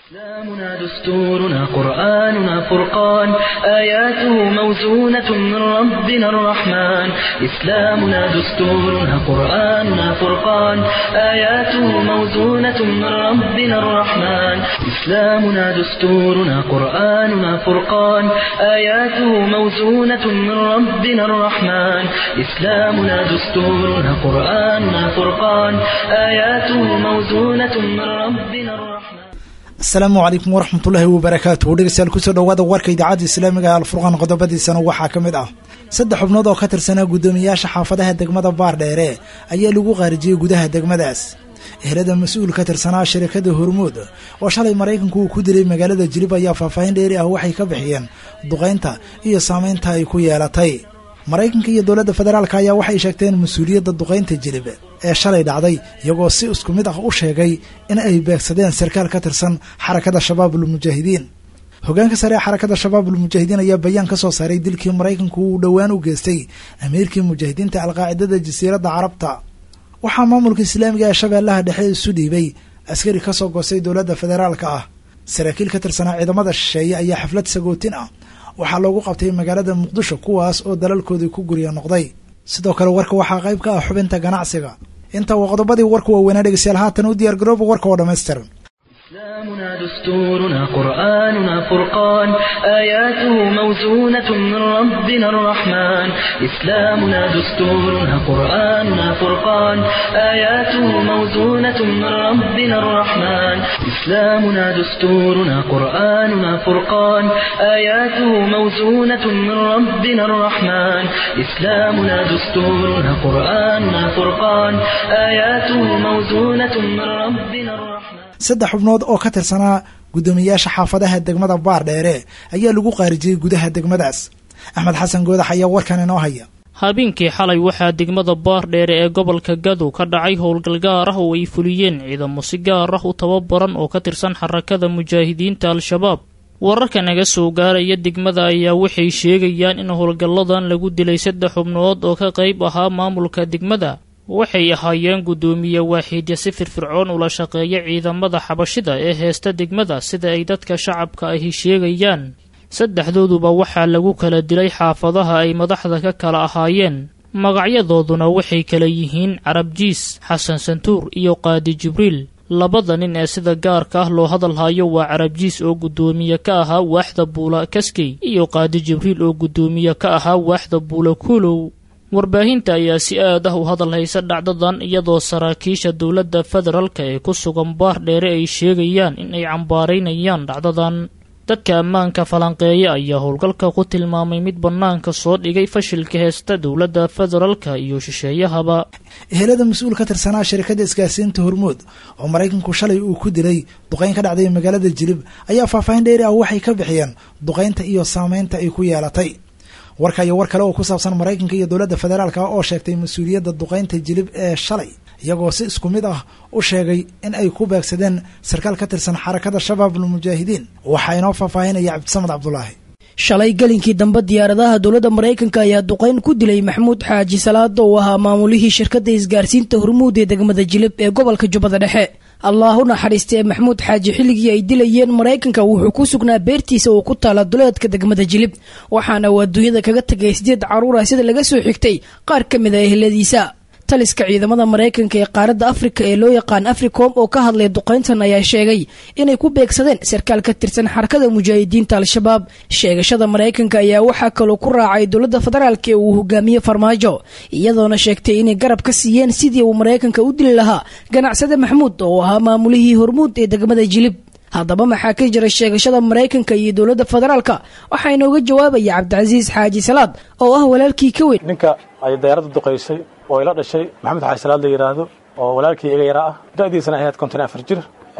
إسلامنا دستورنا قرآننا فرقان آياته موزونة من ربنا الرحمن إسلامنا دستورنا قرآننا فرقان آياته موزونة من ربنا الرحمن إسلامنا دستورنا قرآننا فرقان آياته موزونة من ربنا الرحمن إسلامنا دستورنا قرآننا فرقان آياته موزونة من ربنا الرحمن asalaamu calaykum waraxmatullaahi wabarakaatuhu dhegeystayaal kusoo dhowaada warka idaacadda islaamiga ee alfurqaan qodobadiisana waxaa ka mid ah saddex xubnood oo ka tirsanaa guddoomiyaasha xaafadaha degmada baardheere ayaa lagu qaarijiyey gudaha degmadaas ehelada mas-uul ka tirsanaa shirikada hormuud oo shalay maraykanku uu ku dilay magaalada jilib ayaa faahfaahin dheeri ah waxay ka bixiyeen duqaynta iyo saameynta ay ku yeelatay maraykanka iyo dowladda federaalk ayaa waxay sheegteen mas-uuliyadda duqaynta jilib ee shalay dhacday iyagoo si isku mid ah u sheegay in ay beegsadeen sarkaal ka tirsan xarakada shabaabul mujaahidiin hogaanka sare ee xarakada shabaabul mujaahidiin ayaa bayaan ka soo saaray dilkii maraykanku uu dhowaan u geystay amiirkii mujaahidiinta alqaacidada jasiiradda carabta waxaa maamulka islaamiga ee shabeellaha dhexe isu dhiibay askari ka soo goostay dowladda federaalka ah saraakiil ka tirsanaa ciidamada shisheeye ayaa xaflad sagootin ah waxaa loogu qabtay magaalada muqdisho kuwaas oo dalalkoodii ku gurya noqday sidoo kale warka waxaa qayb ka ah xubinta ganacsiga inta uu qodobadii warku waaweynaa dhegeystayaal haatan u diyaar garooba warka oo dhammaystiran إسلامنا دستورنا قرآننا فرقان آياته موزونة من ربنا الرحمن إسلامنا دستورنا قرآننا فرقان آياته موزونة من ربنا الرحمن إسلامنا دستورنا قرآننا فرقان آياته موزونة من ربنا الرحمن إسلامنا دستورنا قرآننا فرقان آياته موزونة من ربنا الرحمن saddex xubnood oo ka tirsanaa guddoomiyaasha xaafadaha degmada baardheere ayaa lagu qaarijiyey gudaha degmadaas axmed xasan goodax ayaa warkan inoo haya habeenkii xalay waxaa degmada baardheere ee gobolka gadow ka dhacay howlgal gaar ah oo ay fuliyeen ciidamo si gaar ah u tababaran oo ka tirsan xarakada mujaahidiinta al-shabaab wararka naga soo gaaraya degmada ayaa waxay sheegayaan in howlgalladan lagu dilay saddex xubnood oo ka qayb ahaa maamulka degmada waxay ahaayeen guddoomiye waaxiidya si firfircoon ula shaqeeya ciidamada xabashida ee heesta degmada sida ay dadka shacabka ahi sheegayaan saddexdooduba waxaa lagu kala dilay xaafadaha ay madaxda ka kala ahaayeen magacyadooduna waxay kala yihiin carabjiis xasan santuur iyo qaadi jibriil labada nin ee sida gaarka ah loo hadalhayo waa carabjiis oo guddoomiye ka ahaa waaxda buula kaskey iyo qaadi jibriil oo guddoomiye ka ahaa waaxda buula kuulow warbaahinta ayaa si aad ah u hadal haysa dhacdadan iyadoo saraakiisha dowladda federaalka ee ku sugan baardheere ay sheegayaan in ay cambaaraynayaan dhacdadan dadka ammaanka falanqeeya ayaa howlgalka ku tilmaamay mid bannaanka soo dhigay fashilka heesta dowladda federaalka iyo shisheeyahaba ehelada mas-uul ka tirsanaa shirikada isgaarsiinta hormuud oo maraykanku shalay uu ku dilay duqayn ka dhacday magaalada jilib ayaa faahfaahin dheeri ah waxay ka bixiyeen duqaynta iyo saameynta ay ku yeelatay warka iyo war kale oo ku saabsan maraykanka iyo dowladda federaalka oo sheegtay mas-uuliyadda duqaynta jilib ee shalay iyagoo si isku mid ah u sheegay in ay ku beegsadeen sarkaal ka tirsan xarakada shabaabul mujaahidiin waxaa inoo faahfaahinaya cabdisamed cabdulaahi shalay gelinkii dambe diyaaradaha dowladda maraykanka ayaa duqayn ku dilay maxamuud xaaji salaad oo ahaa maamulihii shirkadda isgaarsiinta hormuud ee degmada jilib ee gobolka jubbada dhexe allah u naxariistee maxamuud xaaji xilligii ay dilayeen maraykanka wuxuu ku sugnaa beertiisa oo ku taala duleedka degmada jilib waxaana uu adduunyada kaga tegay sideed caruur ah sida laga soo xigtay qaar ka mid a eheladiisa taliska ciidamada maraykanka ee qaaradda afrika ee loo yaqaan africom oo ka hadlay duqayntan ayaa sheegay inay ku beegsadeen sarkaal ka tirsan xarakada mujaahidiinta al-shabaab sheegashada maraykanka ayaa waxaa kaloo ku raacay dowladda federaalk ee uu hogaamiye farmaajo iyadoona sheegtay inay garab ka siiyeen sidii uu maraykanka u dili lahaa ganacsade maxmuud oo ahaa maamulihii hormuud ee degmada jilib haddaba maxaa ka jira sheegashada maraykanka iyo dowladda federaalka waxaa inooga jawaabaya cabdicasiis xaaji salaad oo ah walaalkii ka weyn ninka ay dayaaradda duqaysay oo ila dhashay maxamed xaaji salaad la yidhaahdo oo walaalkii iga yaraa ah da'diisana ahayd konton afar jir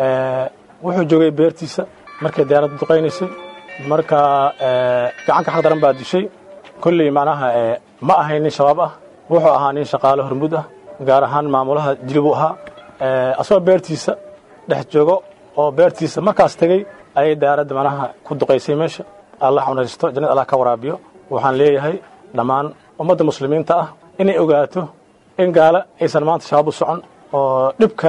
wuxuu joogay beertiisa markay dayaaradda duqaynaysay marka gacanka xaq daran baa dishay kolley macnaha ma ahayn nin shabaab ah wuxuu ahaa nin shaqaale hormud ah gaar ahaan maamulaha jilib u ahaa asagoo beertiisa dhex joogo oo beertiisa markaas tegey ayay dayaaradda macnaha ku duqaysay meesha allah unaysto jannad allah ka waraabiyo waxaan leeyahay dhammaan ummadda muslimiinta ah inay ogaato in gaalo aysan maanta shabaab u socon oo dhib kale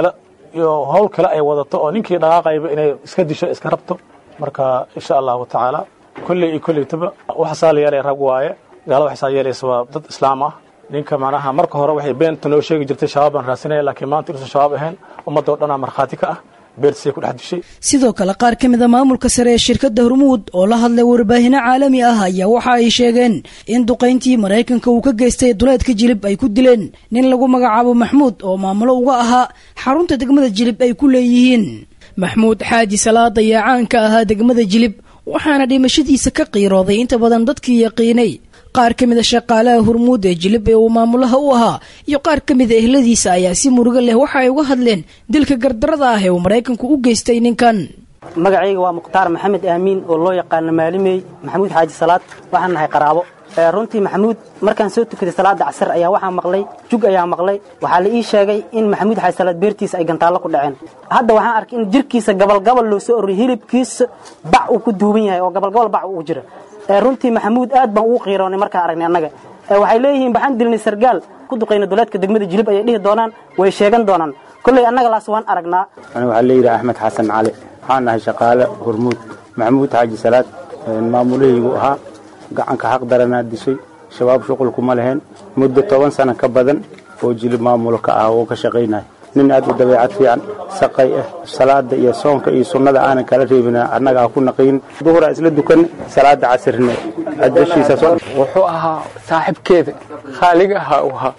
iyo howl kale ay wadato oo ninkii dhaqaaqayba inay iska disho iska rabto marka insha allahu tacaala kolley iyo kolleytaba waxasaa la yeelaya rag waaye gaalada waxasaa yeelaysa waa dad islaam ah ninka macnaha marka hore waxay beenta noo sheegi jirtay shabaab baan raasinaya laakiin maanta inuusan shabaab ahayn ummadoo dhanaa markhaati ka ah beertisay ku dhex dishay sidoo kale qaar ka mid a maamulka sare ee shirkadda hormuud oo la hadlay warbaahinno caalami ah ayaa waxa ay sheegeen in duqayntii maraykanka uu ka geystay duleedka jilib ay ku dileen nin lagu magacaabo maxmuud oo maamulo uga ahaa xarunta degmada jilib ay ku leeyihiin maxmuud xaaji salaad ayaa caanka ahaa degmada jilib waxaana dhimashadiisa ka qiirooday inta badan dadkii yaqiinay qaar ka mid a shaqaalaha hormuud ee jilib ee uu maamulaha u ahaa iyo qaar ka mid a ehladiisa ayaa si murugo leh waxa ay uga hadleen dilka gardarada ah ee uu maraykanku u geystay ninkan magacayga waa mukhtaar maxamed aamiin oo loo yaqaano maalimey maxamuud xaaji salaad waxaan nahay qaraabo runtii maxamuud markaan soo tukaday salaada casar ayaa waxaa maqlay jug ayaa maqlay waxaa la ii sheegay in maxamuud xaaji salaad beertiisa ay gantaallo ku dhaceen hadda waxaan arkay in jirkiisa gabalgabal loo soo ororiyay hilibkiisa bac uu ku duuban yahay oo gabalgabal bac ugu jira runtii maxamuud aad baan ugu qiiroonay markaan aragnay annaga waxay leeyihiin baxaan dilnay sargaal ku duqayna duleedka degmada jilib ayay dhihi doonaan way sheegan doonaan kolley annaga laas waan aragnaa aniga waxaa leeyihi axmed xasan cali waxaan nahay shaqaale hormuud maxamuud xaaji salaad maamulahaygu ahaa gacanka xaq daranaa dishay shabaab shuqulkuma lahayn muddo toban sano ka badan oo jilib maamulo ka ah oo ka shaqaynaya nin aad u dabeecad fiican saqay ah salaada iyo soonka iyo sunnada aanan kala reebin annaga aan ku naqiin duhuraa isla dukan salaada casirne adashiisa wuxuu ahaa saaxiibkeeda khaaliga ahaa u ahaa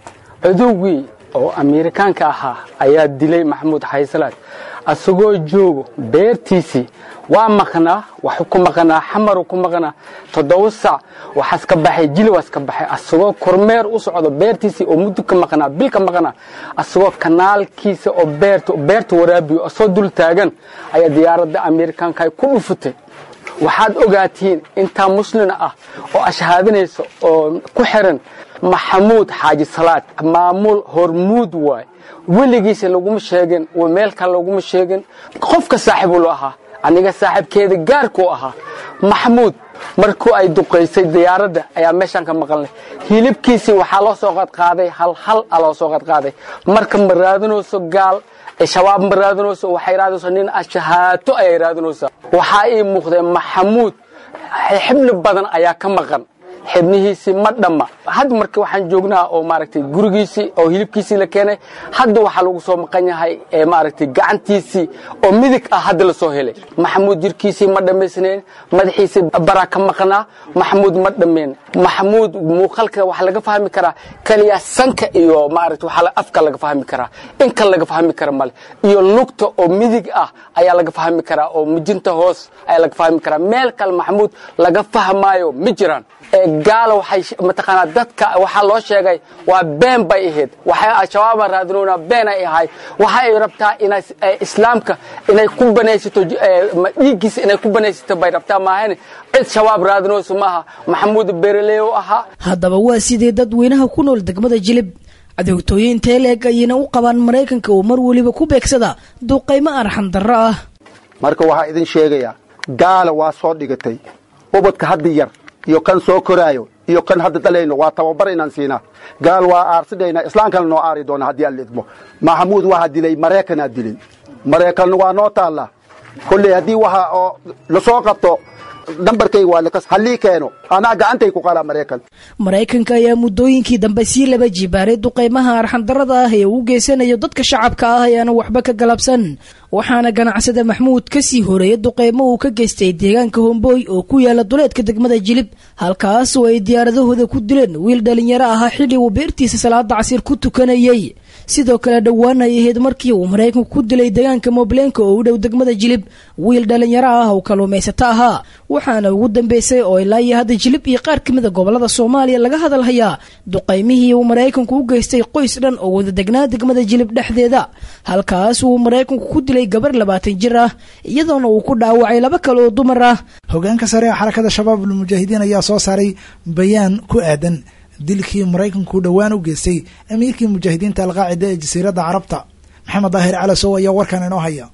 cudowgii oo amiirikaanka ahaa ayaa dilay maxamuud xaysalaad asagoo joogo beertiisii waa maqnaa waxu ku maqnaa xamaru ku maqnaa toddoba sac waxaas ka baxay jili waas ka baxay asagoo kormeer u socdo beertiisii oo muddo ka maqnaa bil ka maqnaa asagoo kanaalkiisa oo beerta beerta waraabiyo asagoo dul taagan ayaa diyaaradda amiirikaanka ay ku dhufatay waxaad ogaatiin intaa muslin ah oo ashhaadinaysa oo ku xiran maxamuud xaaji salaad maamul hormuud waay weligiisa laguma sheegin meel kale laguma sheegin qofka saaxiibulu ahaa aniga saaxiibkeeda gaarkuu ahaa maxamuud markuu ay duqaysay diyaaradda ayaa meeshaan ka maqalnay hilibkiisii waxaa loo soo qadqaaday hal hal a loo soo qadqaaday marka ma raadinayso gaal shabaab ma raadinayso waxay raadinayso nin ashahaato ayay raadinaysaa waxaa ii muuqdee maxamuud xibni badan ayaa ka maqan xibnihiisii ma dhamma hadda marka waxaan joognaa oo maaragtay gurigiisii oo hilibkiisii la keenay hadda waxaa lagu soo maqan yahay maaragtay gacantiisii oo midig ah hadda la soo helay maxamuud jirkiisii ma dhammaysnayn madaxiisii baraa ka maqnaa maxamuud ma dhammayn maxamuud muuqaalka waxaa laga fahmi karaa keliya sanka iyo maaragtay waxaa afka laga fahmi karaa in kale laga fahmi kara male iyo lugta oo midig ah ayaa laga fahmi karaa oo mijinta hoos ayaa laga fahmi karaa meel kale maxamuud laga fahmaayo ma jiraan gaala waxay mataqaanaa dadka waxaa loo sheegay waa been bay ahayd waxay al-shabaaba raadinoona been ay ahay waxa ay rabtaa inay islaamka inay ku banaysato dhiiggiisa inay ku banaysato bay rabtaa maahan cid shabaab raadinayso maaha maxamuud bereleyo ahaa haddaba waa sidee dadweynaha ku nool degmada jilib cadowtooyin teeleeg ayayna u qabaan maraykanka oo mar weliba ku beegsada duqaymo arxan darro ah marka waxaa idin sheegayaa gaala waa soo dhigatay ubadka hadda yar iyo kan soo koraayo iyo kan hadda dhalayno waa tababar inaan siinaa gaal waa aarsidhaynaa islaamkana noo aari doona haddii aan lidmo maxamuud waxaa dilay maraykanaa dilay maraykanna waa noo taallaa kolley haddii waxa oo lasoo qabto nambarkayga waa lakas hallii keeno anaa gacantay ku qalaa maraykan maraykanka ayaa muddooyinkii dambe sii laba jibaaray duqaymaha arxandarada ah ee uu geysanayo dadka shacabka ah ayaana waxba ka galabsan waxaana ganacsada maxmuud ka sii horeeya duqaymo uu ka geystay deegaanka hombooy oo ku yaala duleedka degmada jilib halkaas oo ay diyaaradahooda ku dileen wiil dhalinyaro ahaa xilli uu beertiisa salaada casiir ku tukanayey sidoo kale dhowaan ay ahayd markii uu maraykanku ku dilay deegaanka mobleenka oo u dhow degmada jilib wiil dhalinyaro ah oo kalluumaysato ahaa waxaana ugu dambeysay oo ilaa iyo hadda jilib iyo qaar ka mid a gobolada soomaaliya laga hadal hayaa duqaymihii uu maraykanku u geystay qoys dhan oo wada degnaa degmada jilib dhexdeeda halkaas uu maraykanku ku dilay gabar labaatan jir ah iyadoona uu ku dhaawacay laba kale oo dumar ah hogaanka sare ee xarakada shabaab almujaahidiin ayaa soo saaray bayaan ku aadan dilkii maraykanku dhowaan u geystay amiirkii mujaahidiinta alqaacida ee jasiiradda carabta maxamed daahir calasow ayaa warkan inoo haya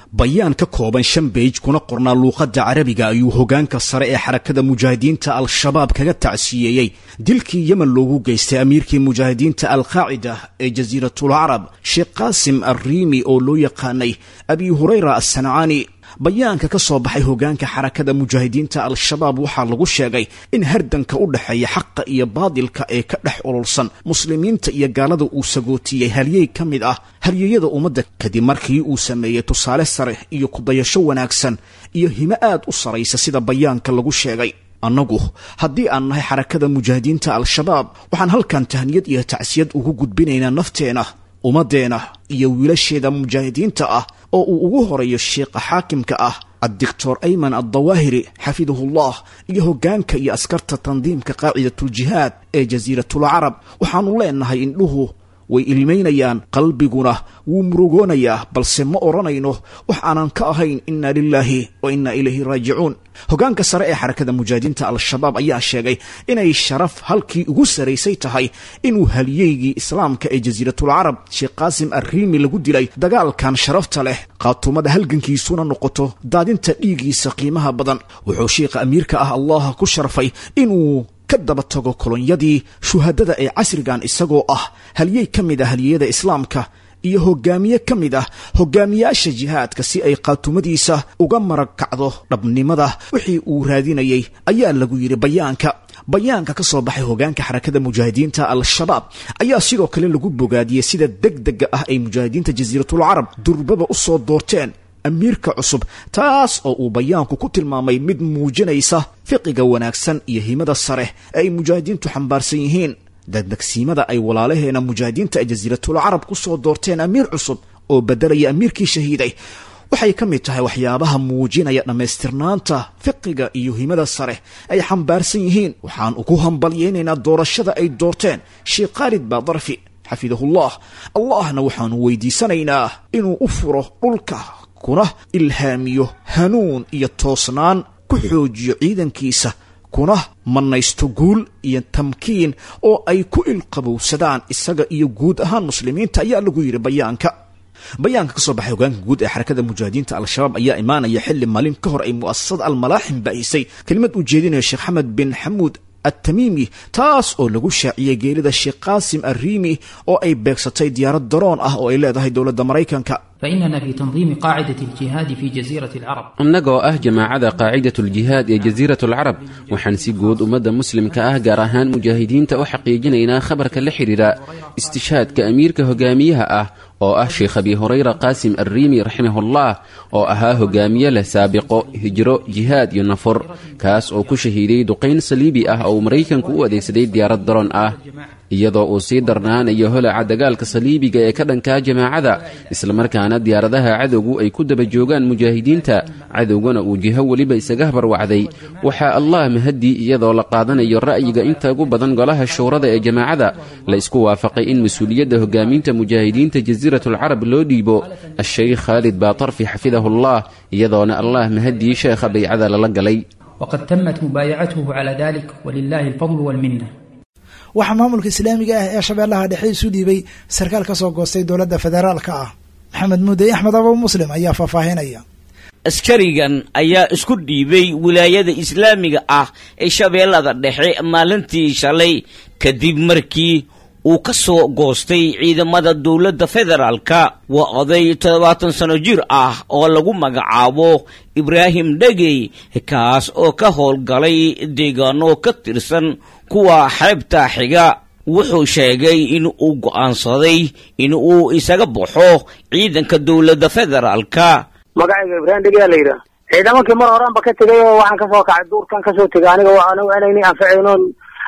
bayaan ka kooban shan beej kuna qornaa luuqadda carabiga ayuu hoggaanka sare ee xarakada mujaahidiinta al-shabaab kaga tacsiyeeyey dilkii yemen loogu geystay amiirkii mujaahidiinta al-qaacida ee jasiiratul carab sheekh qaasim arriimi oo loo yaqaanay abi hurayra assancaani bayaanka ka soo baxay hoggaanka xarakada mujaahidiinta al-shabaab waxaa lagu sheegay in hardanka u dhexeeya xaqa iyo baadilka ee ka dhex ololsan muslimiinta iyo gaalada uu sagootiyey halyey ka mid ah halyeeyada ummadda kadib markii uu sameeyey tusaale sare iyo kudayasho wanaagsan iyo himo aad u saraysa sida bayaanka lagu sheegay annagu haddii aan nahay xarakada mujaahidiinta al-shabaab waxaan halkan tahniyad iyo tacsiyad ugu gudbinaynaa nafteena ummaddeena iyo wiilasheeda mujaahidiinta ah oo uu ugu horeeyo sheekha xaakimka ah addictor ayman addawaahiri xafidahullah iyo hoggaanka iyo askarta tandiimka qaacidatuljihaad ee jasiiratul carab waxaannu leenahay indhuhu way ilmaynayaan qalbiguna wuu murugoonayaa balse ma odhanayno wax aanan ka ahayn inna lilaahi wa inna ilayhi raajicuun hoggaanka sare ee xarakada mujaahidiinta al-shabaab ayaa sheegay inay sharaf halkii ugu saraysay tahay inuu haliyeygii islaamka ee jasiiratul carab sheekh qaasim arriimi lagu dilay dagaalkan sharafta leh qaatumada halgankiisuna noqoto daadinta dhiiggiisa qiimaha badan wuxuu sheikha amiirka ah allah ku sharfay inuu ka daba tago kolonyadii shuhadada ee casrigan isagoo ah halyey ka mid ah halyeyada islaamka iyo hogaamiye ka mid ah hogaamiyaasha jihaadka si ay qaatumadiisa uga marag kacdo dhabnimada wixii uu raadinayay ayaa lagu yidhi bayaanka bayaanka ka soo baxay hogaanka xarakada mujaahidiinta al-shabaab ayaa sidoo kale lagu bogaadiyey sida deg dega ah ay mujaahidiinta jasiiratul carab durbaba u soo doorteen amiirka cusub taas oo uu bayaanku ku tilmaamay mid muujinaysa fiqiga wanaagsan iyo himada sare ee ay mujaahidiintu xambaarsan yihiin degdegsiimada ay walaalaheena mujaahidiinta ee jasiiratul carab ku soo doorteen amiir cusub oo beddelaya amiirkii shahiiday waxay ka mid tahay waxyaabaha muujinaya dhammaystirnaanta fiqiga iyo himada sare ay xambaarsan yihiin waxaan ugu hambalyaynaynaa doorashada ay doorteen sheekh khaalid baadarfi xafidahullah allahna waxaanu weydiisanaynaa inuu u furo dhulka kuna ilhaamiyo hanuun iyo toosnaan ku xoojiyo ciidankiisa kuna mannaysto guul iyo tamkiin oo ay ku ilqabowsadaan isaga iyo guud ahaan muslimiinta ayaa lagu yidhi bayaanka bayaanka ka soo baxay hogaanka guud ee xarakada mujaahidiinta al-shabaab ayaa imaanaya xilli maalin ka hor ay mu'asasada almalaaxim baahisay kelimad uu jeedinayo sheekh xamed bin xamuud atamiimi taas oo lagu shaaciyey geerida sheekh qaasim arriimi oo ay beegsatay diyaarad daroon ah oo ay leedahay dowladda maraykanka فإننا في تنظيم قاعدة الجهاد في جزيرة العرب annagoo ah jamaacada qaacidatuljihaad ee jasiiratalcarab waxaan si guud ummadda muslimka ah gaar ahaan mujaahidiinta u xaqiijinaynaa khabarka la xidhiidha istishaadka amiirka hogaamiyaha ah oo ah sheekh abi hurayra qaasim arriimi raximahullah oo ahaa hogaamiye leh saabiqo hijro jihaad iyo nafur kaas oo ku shahiiday duqayn saliibi ah oo uu maraykanku u adeegsaday diyaarad daroon ah iyadoo uu sii darnaanayo holaca dagaalka saliibiga ee ka dhankaa jamaacada islamarkaana diyaaradaha cadowgu ay ku daba joogaan mujaahidiinta cadowgana uu jiho weliba isaga habarwacday waxaa allah mahaddii iyadoo la qaadanayo ra'yiga inta ugu badan golaha shuurada ee jamaacada la isku waafaqay in mas-uuliyadda hogaaminta mujaahidiinta jasiiratulcarab loo dhiibo a-sheykh khaalid baatarfi xafidahullah iyadoona allah mahaddii sheekha baycada lala galay وقد تمت مبايعته على ذلك ولله الفضل والمنة waxaa maamulka islaamiga ah ee shabeellaha dhexe isu dhiibay sarkaal ka soo goostay dowladda federaalka ah maxamed muudey axmed abo muslim ayaa faahfaahinaya askarigan ayaa isku dhiibay wilaayada islaamiga ah ee shabeellada dhexe maalintii shalay kadib markii uu ka soo goostay ciidamada dowladda federaalka waa oday toddobaatan sano jir ah oo lagu magacaabo ibraahim dhegey kaas oo ka howlgalay deegaano ka tirsan kuwa xeebta xiga wuxuu sheegay in uu go'aansaday in uu isaga baxo ciidanka dowladda federaalka magacayga ibraahim dhegey la yidhaah ciidamankii mar horeanba ka tegay oo waxaan kasoo kacay duurkan kasoo tegay aniga anigu inayni anficaynoon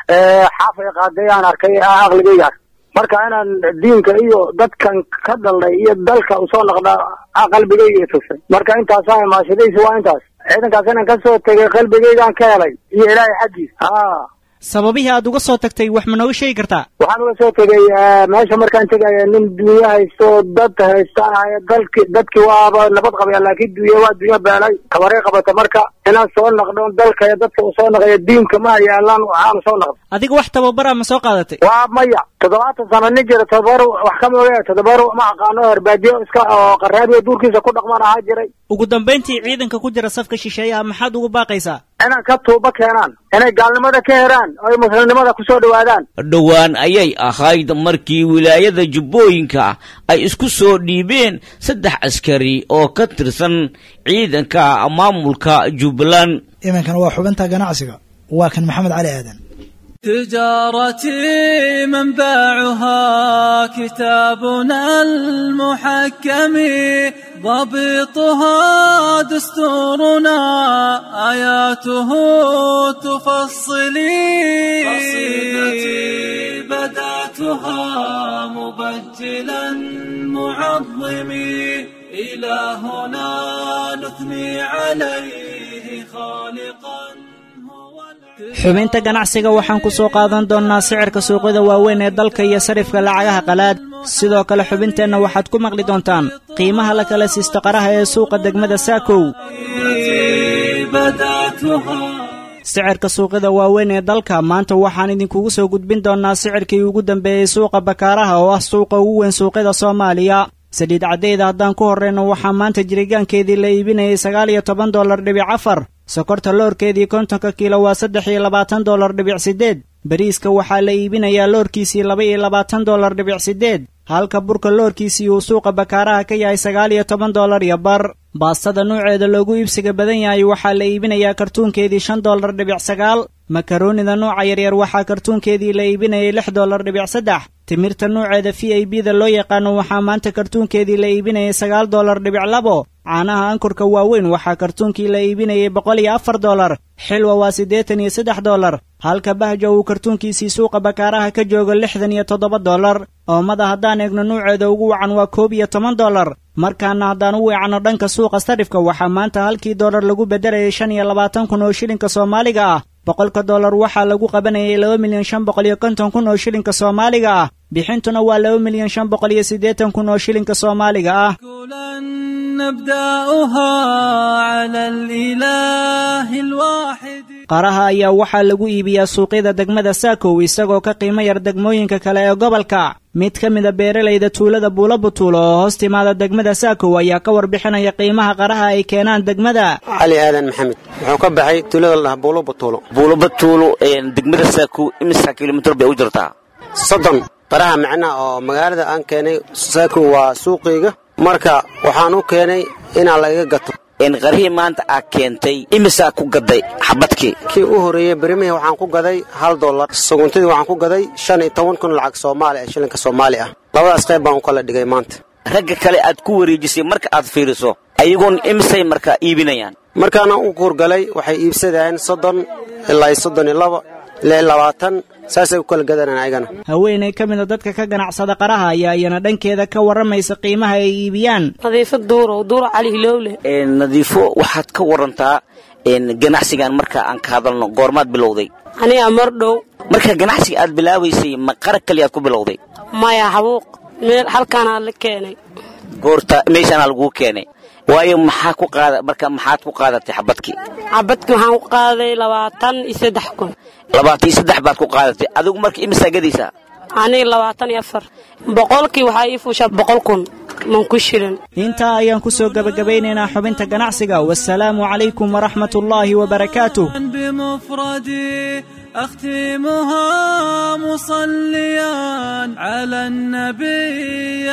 xaafay qaaday aan arkay aqligayga marka inaan diinka iyo dadkan ka dhalnay iyo dalka usoo noqda qalbigayga tusay marka intaasa maashidaysi waa intaas ciidankaas inaan kasoo tegay qalbigaygaan ka helay iyo ilaahay xaggiis ha sababihii aad uga soo tagtay wax ma nooga sheegi kartaa waxaan uga soo tegay meesha markaan tegaya nin dunyo haysto dad haysta ahay dalki dadkii waaba nabad qabaya laakiin dunye waa dunyo beelay kabaray qabata marka inaan soo naqdo dalka dadka usoo naqaya diinka ma yaalaan waxaan soo naqdo adiga wax tababara ma soo qaadatay waa maya toddobaatan sano nin jira todobar wax ka mooge todobar ma aqaano herbaadiyo iska oo qaraabiyo duurkiisa ku dhaqman ahaa jiray ugu dambayntii ciidanka ku jira safka shisheeyaha maxaad ugu baaqaysaa inaan ka tuuba keenaan inay gaalnimada ka heraan oo ay muslimnimada kusoo dhowaadaan dhowaan ayay ahayd markii wilaayada jubbooyinka ay isku soo dhiibeen saddex askari oo ka tirsan ciidanka maamulka jubbaland iminkana waa xubinta ganacsiga waa kan maxamed cali aadan تجارتي منبعها كتابنا المحكم ضبطها دستورنا آياته تفصلي قصيدتي بدأتها مبجلا معظمي إلهنا نثني عليه خالقا xubinta ganacsiga waxaan ku soo qaadan doonnaa sicirka suuqyada waaweyn ee dalka iyo sarifka lacagaha qalaad sidoo kale xubinteenna waxaad ku maqli doontaan qiimaha la kala siisto qaraha ee suuqa degmada saakow sicirka suuqyada waaweyn ee dalka maanta waxaan idinkugu soo gudbin doonnaa sicirkii ugu dambeeyey suuqa bakaaraha oo ah suuqa ugu weyn suuqyada soomaaliya saliid caddeyda haddaan ku horrayno waxaa maanta jirigaankeedii la iibinayay sagaal iyo toban dollar dhibic afar sokorta loorkeedii kontonka kiilo waa saddex iyo labaatan dollar dhibic siddeed bariiska waxaa la iibinayaa loorkiisii laba iyo labaatan dollar dhibic siddeed halka burka loorkiisii uu suuqa bakaaraha ka yahay sagaal iyo toban dollar iyo bar baastada nuuceeda loogu iibsiga badan yahay waxaa la iibinayaa kartuunkeedii shan dollar dhibic sagaal makaroonida nuuca yaryar waxaa kartuunkeedii la iibinayay lix dollar dhibic saddex timirta nuuceeda v i b da loo yaqaano waxaa maanta kartuunkeedii la iibinayay sagaal dollar dhibic labo caanaha ankurka waaweyn waxaa kartuunkii la iibinayay boqol iyo afar dollar xilwa waa siddeetan iyo saddex dollar halka bahjo uu kartuunkiisii suuqa bakaaraha ka joogo lixdan iyo toddoba dollar oomada haddaan eegno nuuceeda ugu wacan waa koob iyo toban dollar markaana haddaan u weecanno dhanka suuqa sarifka waxaa maanta halkii dollar lagu beddelayay shan iyo labaatan kun oo shilinka soomaaliga ah boqolka dollar waxaa lagu qabanayay laba milyan shan boqol iyo konton kun oo shilinka soomaaliga ah bixintuna waa laba milyan shan boqol iyo siddeetan kun oo shilinka soomaaliga ah qaraha ayaa waxaa lagu iibiyaa suuqyada degmada saakow isagoo ka qiimo yar degmooyinka kale ee gobolka mid ka mida beeralayda tuulada buulabutuulo oo hoos timaada degmada saakow ayaa ka warbixinaya qiimaha qaraha ay keenaan degmada cali aadan maxamed wuxuu ka baxay tuulada la dhaha buulabatuulo buulabatuulo degmada saakow imisa kilomitr bay u jirtaa soddon qaraha macnaha oo magaalada aan keenay saakow waa suuqayga marka waxaan u keenay inaan lagaga gato qarihii maanta aad keentay imisaa ku gaday xabadkii kii u horreeyey berimihii waxaan ku gaday hal dollar suguntadii waxaan ku gaday shan iyo toban kun lacag soomaali ah shilinka soomaali ah labadaas qayb baan u kala dhigay maanta ragga kale aad ku wareejisay marka aad fiiriso ayagoon imisay markaa iibinayaan markaana u kuurgalay waxay iibsadayeen soddon ilaa iyo soddon iyo laba ilaa iyo labaatan saasay u kala gadanaan ayagana haweenay ka mida dadka ka ganacsada qaraha ayaa iyana dhankeeda ka warramaysa qiimaha ay iibiyaan nadiifo duurow duuro cali hilowle nadiifo waxaad ka warantaa ganacsigan marka aan ka hadalno goormaad bilowday aniga mar dhow marka ganacsiga aad bilaabaysay ma qarag kaliyaad ku bilowday maya habuuq meel halkaanaa la keenay goorta meeshaanaa laguu keenay waayo maxaa ku qaada marka maxaad ku qaadatay xabadkii xabadkii waxaan ku qaaday labaatan iyo saddex kun labaatan iyo saddex baad ku qaadatay adigu marka imisaa gadaysaa aniga labaatan iyo afar boqolkii waxaa ii fuushaa boqol kun man ku shirin intaa ayaan ku soo gebagabaynaynaa xubinta ganacsiga wasalaamu calaykum waraxmat ullaahi wabarakaatuh بمفردي أختمها مصليا على النبي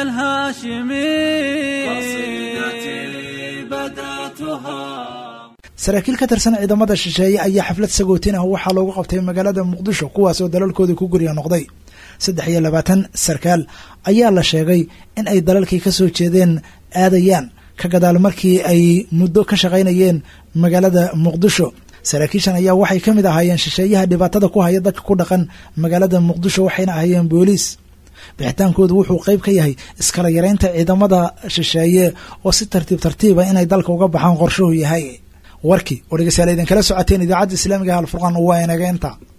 الهاشمي قصيدتي بدأتها saraakiil ka tirsan ciidamada shisheeye ayaa xaflad sagootin ah waxaa loogu qabtay magaalada muqdisho kuwaas oo dalalkooda ku gurya noqday saddex iyo labaatan sarkaal ayaa la sheegay in ay dalalkii ka soo jeedeen aadayaan ka gadaal markii ay muddo ka shaqaynayeen magaalada muqdisho saraakiishan ayaa waxay ka mid ahaayeen shisheeyaha dhibaatada ku haya dadka ku dhaqan magaalada muqdisho waxayna ahaayeen booliis bixitaankoodu wuxuu qayb ka yahay iskala yareynta ciidamada shisheeye oo si tartiib tartiiba inay dalka uga baxaan qorshuhu yahay warkii oo dhegeystayaal idinkala socoteen idaacadda islaamiga halfurqan waa inaga inta